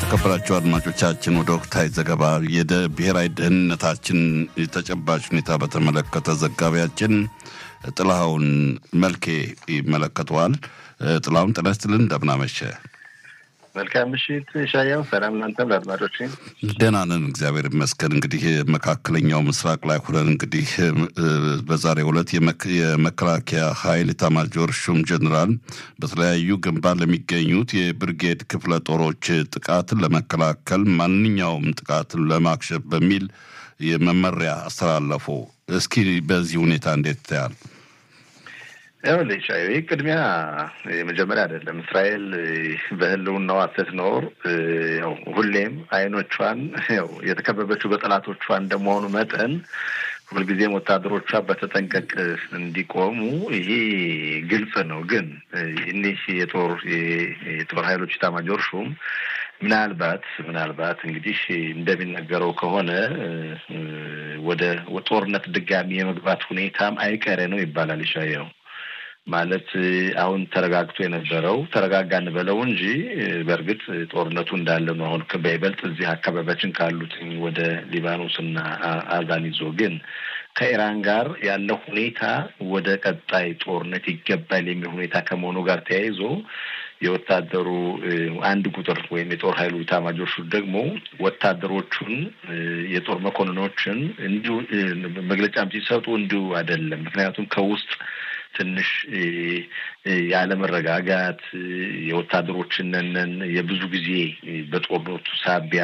የተከበራችሁ አድማጮቻችን ወደ ወቅታዊ ዘገባ የብሔራዊ ደህንነታችን ተጨባጭ ሁኔታ በተመለከተ ዘጋቢያችን ጥላሁን መልኬ ይመለከተዋል። ጥላሁን ጤና ይስጥልን፣ እንደምን አመሸ? መልካም ምሽት ሻያው። ሰላም እናንተም ለአድማጮች። ደህና ነን እግዚአብሔር ይመስገን። እንግዲህ መካከለኛው ምስራቅ ላይ ሁነን እንግዲህ በዛሬው ዕለት የመከላከያ ኃይል ኤታማዦር ሹም ጀኔራል በተለያዩ ግንባር ለሚገኙት የብርጌድ ክፍለ ጦሮች ጥቃትን ለመከላከል ማንኛውም ጥቃትን ለማክሸፍ በሚል የመመሪያ አስተላለፉ። እስኪ በዚህ ሁኔታ እንዴት ታያል? ይኸውልህ ሻይ ቅድሚያ የመጀመሪያ አይደለም። እስራኤል በህልውናዋ ስትኖር ያው ሁሌም አይኖቿን ያው የተከበበችው በጠላቶቿ እንደመሆኑ መጠን ሁልጊዜም ወታደሮቿ በተጠንቀቅ እንዲቆሙ ይሄ ግልጽ ነው። ግን እኒህ የጦር የጦር ኃይሎች ኤታማዦር ሹም ምናልባት ምናልባት እንግዲህ እንደሚነገረው ከሆነ ወደ ጦርነት ድጋሚ የመግባት ሁኔታም አይቀሬ ነው ይባላል ይሻየው ማለት አሁን ተረጋግቶ የነበረው ተረጋጋ እንበለው እንጂ በእርግጥ ጦርነቱ እንዳለ ነው። አሁን በይበልጥ እዚህ አካባቢያችን ካሉት ወደ ሊባኖስና አዛን ይዞ ግን ከኢራን ጋር ያለው ሁኔታ ወደ ቀጣይ ጦርነት ይገባል የሚል ሁኔታ ከመሆኑ ጋር ተያይዞ የወታደሩ አንድ ቁጥር ወይም የጦር ኃይሉ ኤታማዦር ሹም ደግሞ ወታደሮቹን የጦር መኮንኖችን እንዲሁ መግለጫም ሲሰጡ እንዲሁ አይደለም። ምክንያቱም ከውስጥ ትንሽ ያለመረጋጋት የወታደሮችንን የብዙ ጊዜ በጦርነቱ ሳቢያ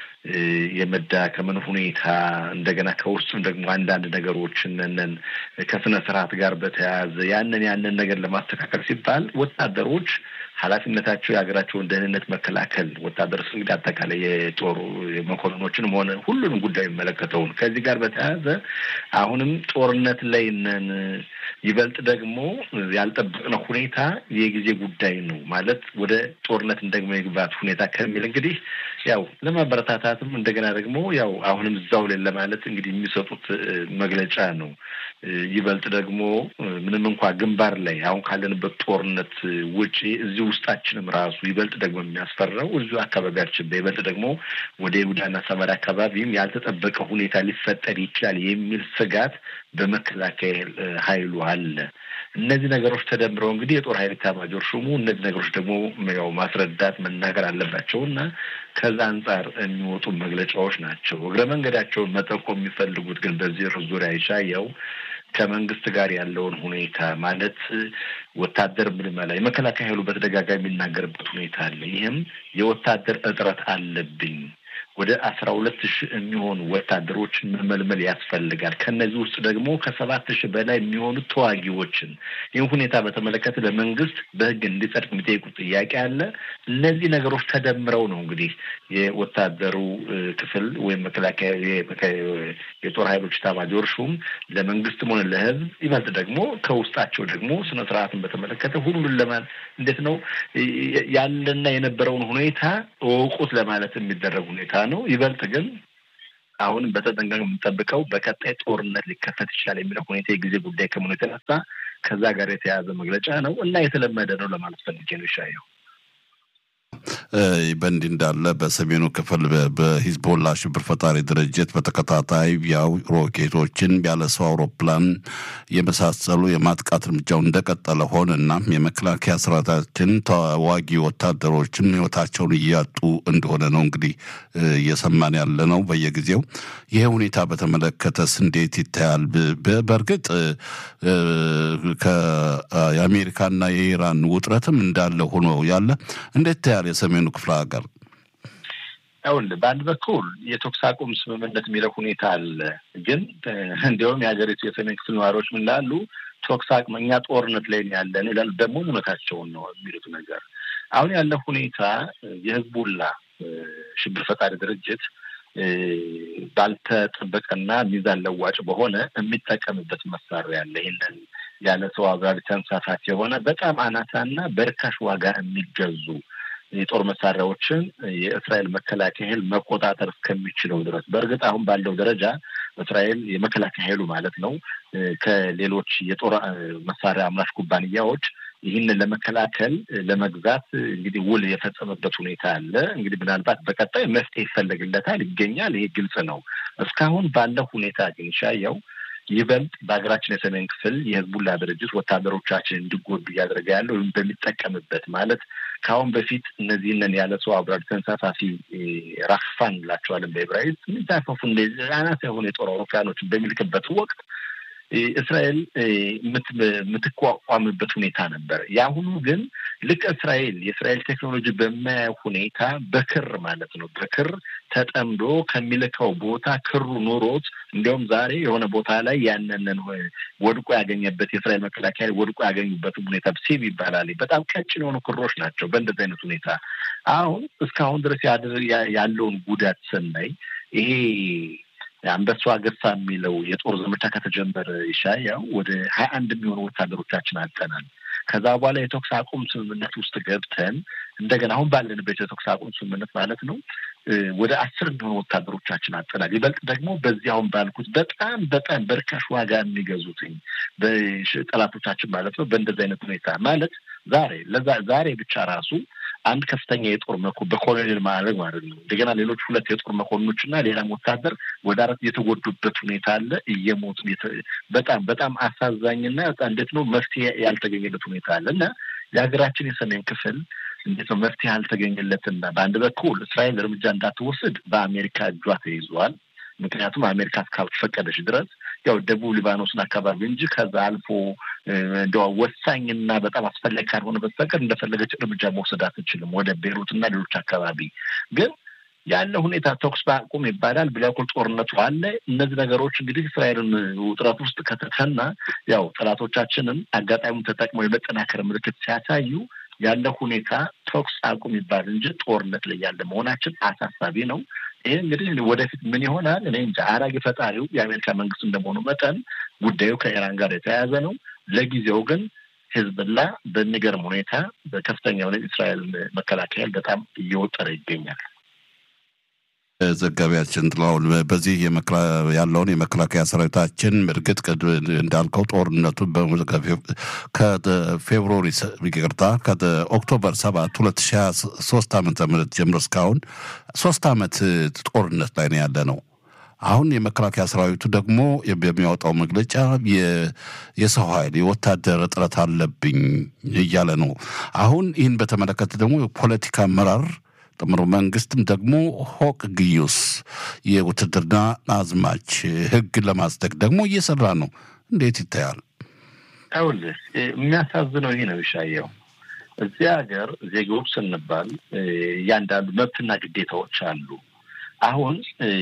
የመዳከምን ሁኔታ እንደገና ከውስጥም ደግሞ አንዳንድ ነገሮችንን ከስነ ስርዓት ጋር በተያያዘ ያንን ያንን ነገር ለማስተካከል ሲባል ወታደሮች ኃላፊነታቸው የሀገራቸውን ደህንነት መከላከል ወታደርስ እንግዲህ አጠቃላይ የጦር መኮንኖችንም ሆነ ሁሉንም ጉዳይ የሚመለከተውን ከዚህ ጋር በተያያዘ አሁንም ጦርነት ላይ ነን። ይበልጥ ደግሞ ያልጠበቅነው ሁኔታ የጊዜ ጉዳይ ነው ማለት ወደ ጦርነት እንደግሞ የግባት ሁኔታ ከሚል እንግዲህ ያው ለማበረታታትም እንደገና ደግሞ ያው አሁንም እዛው ላይ ለማለት እንግዲህ የሚሰጡት መግለጫ ነው። ይበልጥ ደግሞ ምንም እንኳ ግንባር ላይ አሁን ካለንበት ጦርነት ውጪ እዚህ ውስጣችንም ራሱ ይበልጥ ደግሞ የሚያስፈራው እዚሁ አካባቢያችን በይበልጥ ደግሞ ወደ ይሁዳና ሰማርያ አካባቢም ያልተጠበቀ ሁኔታ ሊፈጠር ይችላል የሚል ስጋት በመከላከያ ኃይሉ አለ። እነዚህ ነገሮች ተደምረው እንግዲህ የጦር ኃይል ኤታማዦር ሹሙ እነዚህ ነገሮች ደግሞ ያው ማስረዳት መናገር አለባቸው እና ከዛ አንጻር የሚወጡ መግለጫዎች ናቸው። እግረ መንገዳቸውን መጠቆም የሚፈልጉት ግን በዚህ ዙሪያ ይሻየው ከመንግስት ጋር ያለውን ሁኔታ ማለት ወታደር ምልመላ የመከላከያ ኃይሉ በተደጋጋሚ የሚናገርበት ሁኔታ አለ። ይህም የወታደር እጥረት አለብኝ ወደ አስራ ሁለት ሺህ የሚሆኑ ወታደሮችን መመልመል ያስፈልጋል። ከነዚህ ውስጥ ደግሞ ከሰባት ሺህ በላይ የሚሆኑ ተዋጊዎችን ይህን ሁኔታ በተመለከተ ለመንግስት በሕግ እንዲጸድቅ የሚጠይቁት ጥያቄ አለ። እነዚህ ነገሮች ተደምረው ነው እንግዲህ የወታደሩ ክፍል ወይም መከላከያ የጦር ኃይሎች ኤታማዦር ሹም ለመንግስትም ሆነ ለሕዝብ ይበልጥ ደግሞ ከውስጣቸው ደግሞ ስነ ስርዓትን በተመለከተ ሁሉን ለማለት እንዴት ነው ያለና የነበረውን ሁኔታ እወቁት ለማለት የሚደረግ ሁኔታ ነው። ይበልጥ ግን አሁንም በተጠንቀቅ የምንጠብቀው በቀጣይ ጦርነት ሊከፈት ይችላል የሚለው ሁኔታ የጊዜ ጉዳይ ከመሆኑ የተነሳ ከዛ ጋር የተያያዘ መግለጫ ነው እና የተለመደ ነው ለማለት ፈልጌ ነው ይሻየው። በእንዲህ እንዳለ በሰሜኑ ክፍል በሂዝቦላ ሽብር ፈጣሪ ድርጅት በተከታታይ ያው ሮኬቶችን ያለ ሰው አውሮፕላን የመሳሰሉ የማጥቃት እርምጃው እንደቀጠለ ሆነ እና የመከላከያ ሰራዊታችን ተዋጊ ወታደሮችን ሕይወታቸውን እያጡ እንደሆነ ነው እንግዲህ እየሰማን ያለ ነው በየጊዜው። ይሄ ሁኔታ በተመለከተስ እንዴት ይታያል? በእርግጥ የአሜሪካና የኢራን ውጥረትም እንዳለ ሆኖ ያለ እንዴት ይታያል? የሰሜኑ ክፍለ ሀገር ይኸውልህ በአንድ በኩል የተኩስ አቁም ስምምነት የሚለው ሁኔታ አለ። ግን እንዲሁም የሀገሪቱ የሰሜን ክፍል ነዋሪዎች ምን ላሉ ተኩስ አቁም እኛ ጦርነት ላይ ያለን ይላሉ። ደግሞ እውነታቸውን ነው የሚሉት ነገር አሁን ያለው ሁኔታ የህዝቡላ ሽብር ፈጣሪ ድርጅት ባልተጠበቀና ሚዛን ለዋጭ በሆነ የሚጠቀምበት መሳሪያ አለ። ይህንን ያለ ሰው አብራሪ ተንሳፋፊ የሆነ በጣም አናሳና በርካሽ ዋጋ የሚገዙ የጦር መሳሪያዎችን የእስራኤል መከላከያ ኃይል መቆጣጠር እስከሚችለው ድረስ በእርግጥ አሁን ባለው ደረጃ እስራኤል የመከላከያ ኃይሉ ማለት ነው ከሌሎች የጦር መሳሪያ አምራች ኩባንያዎች ይህንን ለመከላከል ለመግዛት እንግዲህ ውል የፈጸመበት ሁኔታ አለ። እንግዲህ ምናልባት በቀጣይ መፍትሄ ይፈለግለታል፣ ይገኛል። ይሄ ግልጽ ነው። እስካሁን ባለው ሁኔታ ግን ሻየው ይበልጥ በሀገራችን የሰሜን ክፍል የህዝቡላ ድርጅት ወታደሮቻችን እንዲጎዱ እያደረገ ያለው ወይም በሚጠቀምበት ማለት ከአሁን በፊት እነዚህንን ያለ ሰው አብራሪ ተንሳፋፊ ራፋን እንላቸዋለን በዕብራይስጥ የሚንሳፈፉ አናሳ የሆኑ የጦር አውሮፕላኖችን በሚልክበት ወቅት እስራኤል የምትቋቋምበት ሁኔታ ነበር። የአሁኑ ግን ልክ እስራኤል የእስራኤል ቴክኖሎጂ በማያየው ሁኔታ በክር ማለት ነው በክር ተጠምዶ ከሚልከው ቦታ ክሩ ኑሮት እንዲያውም ዛሬ የሆነ ቦታ ላይ ያንንን ወድቆ ያገኘበት የእስራኤል መከላከያ ወድቆ ያገኙበትም ሁኔታ ሲብ ይባላል። በጣም ቀጭን የሆኑ ክሮች ናቸው። በእንደዚህ አይነት ሁኔታ አሁን እስካሁን ድረስ ያለውን ጉዳት ስናይ ይሄ አንበሷ ገሳ የሚለው የጦር ዘመቻ ከተጀመረ ይሻያው ወደ ሀያ አንድ የሚሆኑ ወታደሮቻችን አጠናል። ከዛ በኋላ የተኩስ አቁም ስምምነት ውስጥ ገብተን እንደገና አሁን ባለንበት የተኩስ አቁም ስምምነት ማለት ነው ወደ አስር የሚሆኑ ወታደሮቻችን አጠናል። ይበልጥ ደግሞ በዚህ አሁን ባልኩት በጣም በጣም በርካሽ ዋጋ የሚገዙትኝ ጠላቶቻችን ማለት ነው። በእንደዚህ አይነት ሁኔታ ማለት ዛሬ ለዛ ዛሬ ብቻ ራሱ አንድ ከፍተኛ የጦር መኮ በኮሎኔል ማዕረግ ማለት ነው። እንደገና ሌሎች ሁለት የጦር መኮንኖች እና ሌላም ወታደር ወደ አራት የተጎዱበት ሁኔታ አለ። እየሞቱ በጣም በጣም አሳዛኝና እንዴት ነው መፍትሄ ያልተገኘለት ሁኔታ አለ እና የሀገራችን የሰሜን ክፍል እንዴት ነው መፍትሄ ያልተገኘለትና በአንድ በኩል እስራኤል እርምጃ እንዳትወስድ በአሜሪካ እጇ ተይዟል። ምክንያቱም አሜሪካ እስካልፈቀደች ድረስ ያው ደቡብ ሊባኖስን አካባቢ እንጂ ከዛ አልፎ እንደ ወሳኝና በጣም አስፈላጊ ካልሆነ በስተቀር እንደፈለገች እርምጃ መውሰድ አትችልም ወደ ቤሩት እና ሌሎች አካባቢ ግን ያለ ሁኔታ ተኩስ በአቁም ይባላል። ብላኩል ጦርነቱ አለ። እነዚህ ነገሮች እንግዲህ እስራኤልን ውጥረት ውስጥ ከተተና ያው ጠላቶቻችንም አጋጣሚውን ተጠቅመው የመጠናከር ምልክት ሲያሳዩ ያለ ሁኔታ ተኩስ አቁም ይባል እንጂ ጦርነት ላይ ያለ መሆናችን አሳሳቢ ነው። ይህ እንግዲህ ወደፊት ምን ይሆናል እኔ እንጃ። አራጊ ፈጣሪው የአሜሪካ መንግስት እንደመሆኑ መጠን ጉዳዩ ከኢራን ጋር የተያያዘ ነው። ለጊዜው ግን ህዝብላ በሚገርም ሁኔታ በከፍተኛ የሆነ እስራኤል መከላከያ በጣም እየወጠረ ይገኛል። ዘጋቢያችን ጥላሁን በዚህ ያለውን የመከላከያ ሰራዊታችን እርግጥ እንዳልከው ጦርነቱ ከፌብሩዋሪ ይቅርታ ከኦክቶበር ሰባት ሁለት ሺ ሀያ ሶስት ዓመተ ምህረት ጀምሮ እስካሁን ሶስት ዓመት ጦርነት ላይ ነው ያለ ነው። አሁን የመከላከያ ሰራዊቱ ደግሞ በሚያወጣው መግለጫ የሰው ኃይል የወታደር እጥረት አለብኝ እያለ ነው። አሁን ይህን በተመለከተ ደግሞ የፖለቲካ አመራር ጥምሩ መንግስትም ደግሞ ሆቅ ግዩስ የውትድርና አዝማች ህግ ለማጽደቅ ደግሞ እየሰራ ነው። እንዴት ይታያል? ይኸውልህ የሚያሳዝነው ይህ ነው ይሻየው እዚህ ሀገር ዜጎች ስንባል እያንዳንዱ መብትና ግዴታዎች አሉ። አሁን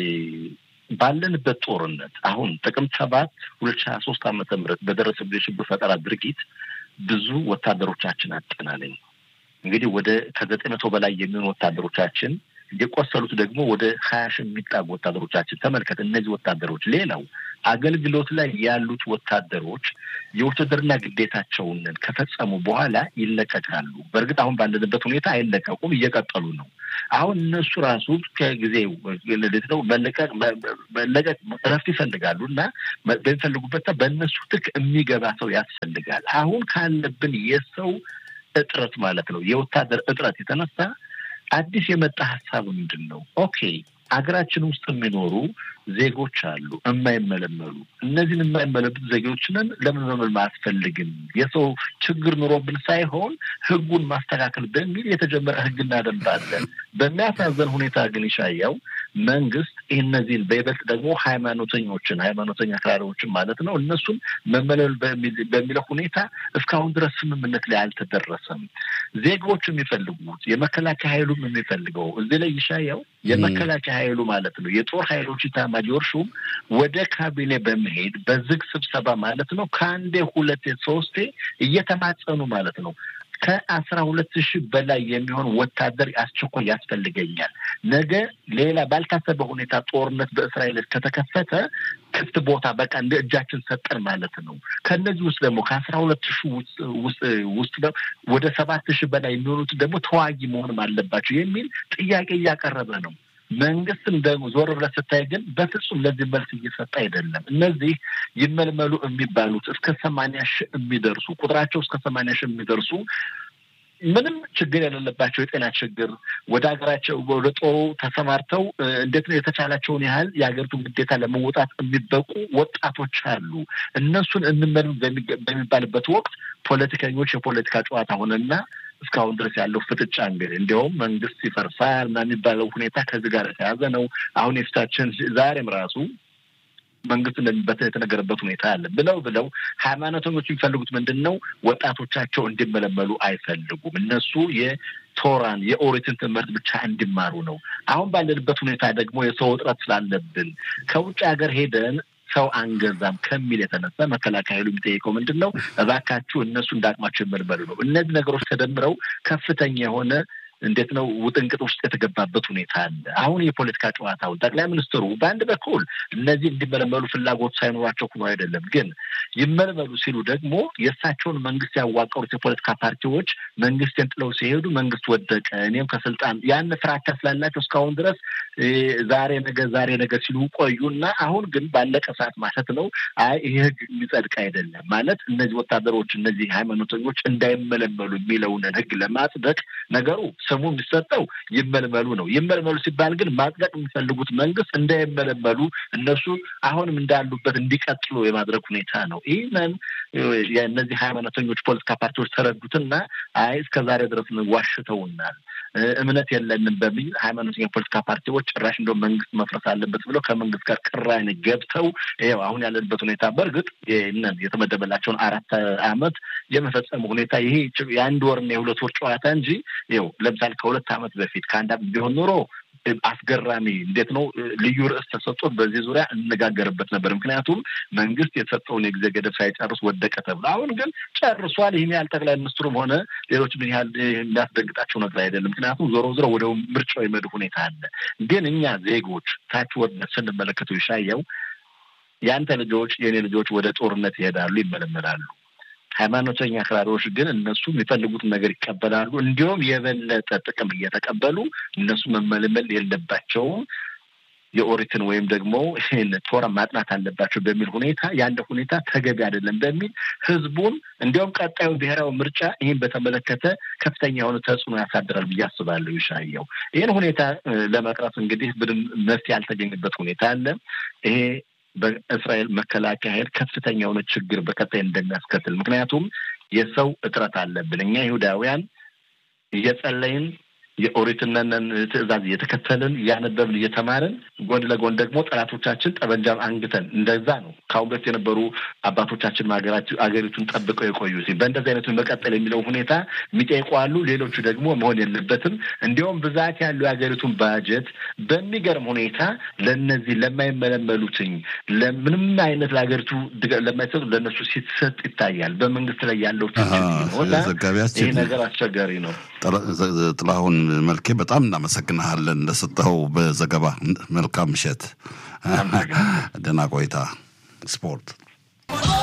ባለንበት ጦርነት አሁን ጥቅምት ሰባት ሁለት ሺ ሀያ ሶስት ዓመተ ምህረት በደረሰብን የሽብር ፈጠራ ድርጊት ብዙ ወታደሮቻችን አጠናለኝ እንግዲህ ወደ ከዘጠኝ መቶ በላይ የሚሆኑ ወታደሮቻችን የቆሰሉት ደግሞ ወደ ሀያ ሺህ የሚጣጉ ወታደሮቻችን ተመልከት። እነዚህ ወታደሮች ሌላው አገልግሎት ላይ ያሉት ወታደሮች የውትድርና ግዴታቸውን ከፈጸሙ በኋላ ይለቀቃሉ። በእርግጥ አሁን ባለንበት ሁኔታ አይለቀቁም፣ እየቀጠሉ ነው። አሁን እነሱ ራሱ ከጊዜ ነው መለቀቅ መለቀቅ እረፍት ይፈልጋሉ እና በሚፈልጉበት በእነሱ ትክ የሚገባ ሰው ያስፈልጋል። አሁን ካለብን የሰው እጥረት ማለት ነው የወታደር እጥረት የተነሳ አዲስ የመጣ ሀሳብ ምንድን ነው? ኦኬ አገራችን ውስጥ የሚኖሩ ዜጎች አሉ የማይመለመሉ። እነዚህን የማይመለመሉ ዜጎችንን ለምን መመልመል አያስፈልግም? የሰው ችግር ኑሮብን ሳይሆን ሕጉን ማስተካከል በሚል የተጀመረ ሕግና ደንብ አለን። በሚያሳዘን ሁኔታ ግን ይሻያው መንግስት እነዚህን በይበልጥ ደግሞ ሃይማኖተኞችን ሃይማኖተኛ አክራሪዎችን ማለት ነው እነሱን መመለል በሚለው ሁኔታ እስካሁን ድረስ ስምምነት ላይ አልተደረሰም። ዜጎች የሚፈልጉት የመከላከያ ኃይሉም የሚፈልገው እዚህ ላይ ይሻያው የመከላከያ ኃይሉ ማለት ነው የጦር ኃይሎች ኢታማዦር ሹም ወደ ካቢኔ በመሄድ በዝግ ስብሰባ ማለት ነው ከአንዴ ሁለቴ ሶስቴ እየተማጸኑ ማለት ነው ከአስራ ሁለት ሺህ በላይ የሚሆን ወታደር አስቸኳይ ያስፈልገኛል። ነገ ሌላ ባልታሰበ ሁኔታ ጦርነት በእስራኤል ከተከፈተ ክፍት ቦታ በቃ እንደ እጃችን ሰጠን ማለት ነው። ከእነዚህ ውስጥ ደግሞ ከአስራ ሁለት ሺህ ውስጥ ወደ ሰባት ሺህ በላይ የሚሆኑት ደግሞ ተዋጊ መሆንም አለባቸው የሚል ጥያቄ እያቀረበ ነው። መንግስትም ደግሞ ዞር ብለህ ስታይ ግን በፍጹም ለዚህ መልስ እየሰጠ አይደለም። እነዚህ ይመልመሉ የሚባሉት እስከ ሰማንያ ሺህ የሚደርሱ ቁጥራቸው እስከ ሰማንያ ሺህ የሚደርሱ ምንም ችግር የሌለባቸው የጤና ችግር ወደ ሀገራቸው ወደ ጦሩ ተሰማርተው እንዴት ነው የተቻላቸውን ያህል የሀገሪቱን ግዴታ ለመወጣት የሚበቁ ወጣቶች አሉ። እነሱን እንመልም በሚባልበት ወቅት ፖለቲከኞች የፖለቲካ ጨዋታ ሆነና እስካሁን ድረስ ያለው ፍጥጫ እንግዲህ እንዲያውም መንግስት ይፈርሳል እና የሚባለው ሁኔታ ከዚህ ጋር የተያዘ ነው። አሁን የፊታችን ዛሬም ራሱ መንግስት እንደሚበተን የተነገረበት ሁኔታ አለ። ብለው ብለው ሃይማኖተኞች የሚፈልጉት ምንድን ነው? ወጣቶቻቸው እንዲመለመሉ አይፈልጉም። እነሱ የቶራን የኦሪትን ትምህርት ብቻ እንዲማሩ ነው። አሁን ባለንበት ሁኔታ ደግሞ የሰው እጥረት ስላለብን ከውጭ ሀገር ሄደን ሰው አንገዛም ከሚል የተነሳ መከላከያ ኃይሉ የሚጠይቀው ምንድን ነው? እባካችሁ እነሱ እንዳቅማቸው ይመልመሉ ነው። እነዚህ ነገሮች ተደምረው ከፍተኛ የሆነ እንዴት ነው ውጥንቅጥ ውስጥ የተገባበት ሁኔታ አለ። አሁን የፖለቲካ ጨዋታውን ጠቅላይ ሚኒስትሩ በአንድ በኩል እነዚህ እንዲመለመሉ ፍላጎት ሳይኖራቸው ሆኖ አይደለም፣ ግን ይመለመሉ ሲሉ ደግሞ የእሳቸውን መንግስት ያዋቀሩት የፖለቲካ ፓርቲዎች መንግስትን ጥለው ሲሄዱ መንግስት ወደቀ፣ እኔም ከስልጣን ያን ፍራቻ ስላላቸው እስካሁን ድረስ ዛሬ ነገ ዛሬ ነገ ሲሉ ቆዩ እና አሁን ግን ባለቀ ሰዓት ማለት ነው አይ ይህ ህግ የሚጸድቅ አይደለም ማለት እነዚህ ወታደሮች እነዚህ ሃይማኖተኞች እንዳይመለመሉ የሚለውን ህግ ለማጽደቅ ነገሩ ስሙ የሚሰጠው ይመልመሉ ነው። ይመልመሉ ሲባል ግን ማጽደቅ የሚፈልጉት መንግስት እንዳይመለመሉ እነሱ አሁንም እንዳሉበት እንዲቀጥሉ የማድረግ ሁኔታ ነው። ይህንን የእነዚህ ሃይማኖተኞች ፖለቲካ ፓርቲዎች ተረዱትና አይ እስከ ዛሬ ድረስ ዋሽተውናል፣ እምነት የለንም በሚል ሃይማኖተኛ ፖለቲካ ፓርቲዎች ጭራሽ እንደው መንግስት መፍረስ አለበት ብለው ከመንግስት ጋር ቅራኔ ገብተው ይኸው አሁን ያለንበት ሁኔታ በእርግጥ ይህንን የተመደበላቸውን አራት አመት የመፈጸሙ ሁኔታ ይሄ የአንድ ወርና የሁለት ወር ጨዋታ እንጂ ይኸው ለምሳሌ ከሁለት ዓመት በፊት ከአንድ ዓመት ቢሆን ኖሮ አስገራሚ እንዴት ነው ልዩ ርዕስ ተሰጥቶት በዚህ ዙሪያ እንነጋገርበት ነበር። ምክንያቱም መንግስት የተሰጠውን የጊዜ ገደብ ሳይጨርስ ወደቀ ተብሎ፣ አሁን ግን ጨርሷል። ይህን ያህል ጠቅላይ ሚኒስትሩም ሆነ ሌሎች ምን ያህል የሚያስደንግጣቸው ነገር አይደለም። ምክንያቱም ዞሮ ዞሮ ወደ ምርጫው የመድ ሁኔታ አለ። ግን እኛ ዜጎች ታች ወርደን ስንመለከተው ይሻየው የአንተ ልጆች የእኔ ልጆች ወደ ጦርነት ይሄዳሉ፣ ይመለመላሉ። ሃይማኖተኛ አክራሪዎች ግን እነሱ የሚፈልጉትን ነገር ይቀበላሉ። እንዲሁም የበለጠ ጥቅም እየተቀበሉ እነሱ መመልመል የለባቸውም የኦሪትን ወይም ደግሞ ይህን ቶራ ማጥናት አለባቸው በሚል ሁኔታ ያለ ሁኔታ ተገቢ አይደለም በሚል ህዝቡን እንዲያውም ቀጣዩ ብሔራዊ ምርጫ ይህን በተመለከተ ከፍተኛ የሆነ ተጽዕኖ ያሳድራል ብዬ አስባለሁ። ይሻየው ይህን ሁኔታ ለመቅረፍ እንግዲህ ምንም መፍትሄ ያልተገኘበት ሁኔታ አለ ይሄ በእስራኤል መከላከያ ኃይል ከፍተኛ የሆነ ችግር በቀጣይ እንደሚያስከትል ምክንያቱም የሰው እጥረት አለብን። እኛ ይሁዳውያን እየጸለይን የኦሪትነንን ትእዛዝ እየተከተልን እያነበብን እየተማርን ጎን ለጎን ደግሞ ጠላቶቻችን ጠበንጃ አንግተን እንደዛ ነው ከአሁን በፊት የነበሩ አባቶቻችን አገሪቱን ጠብቀው የቆዩ በእንደዚህ አይነቱ መቀጠል የሚለው ሁኔታ የሚጠይቁ አሉ። ሌሎቹ ደግሞ መሆን የለበትም። እንዲሁም ብዛት ያለው የሀገሪቱን ባጀት በሚገርም ሁኔታ ለእነዚህ ለማይመለመሉትኝ ለምንም አይነት ለሀገሪቱ ለማይሰጡ ለእነሱ ሲሰጥ ይታያል። በመንግስት ላይ ያለው ይህ ነገር አስቸጋሪ ነው። ጥላሁን መልኬ በጣም እናመሰግንሃለን ለሰጠኸው በዘገባ መልካም ምሽት፣ ደህና ቆይታ። ስፖርት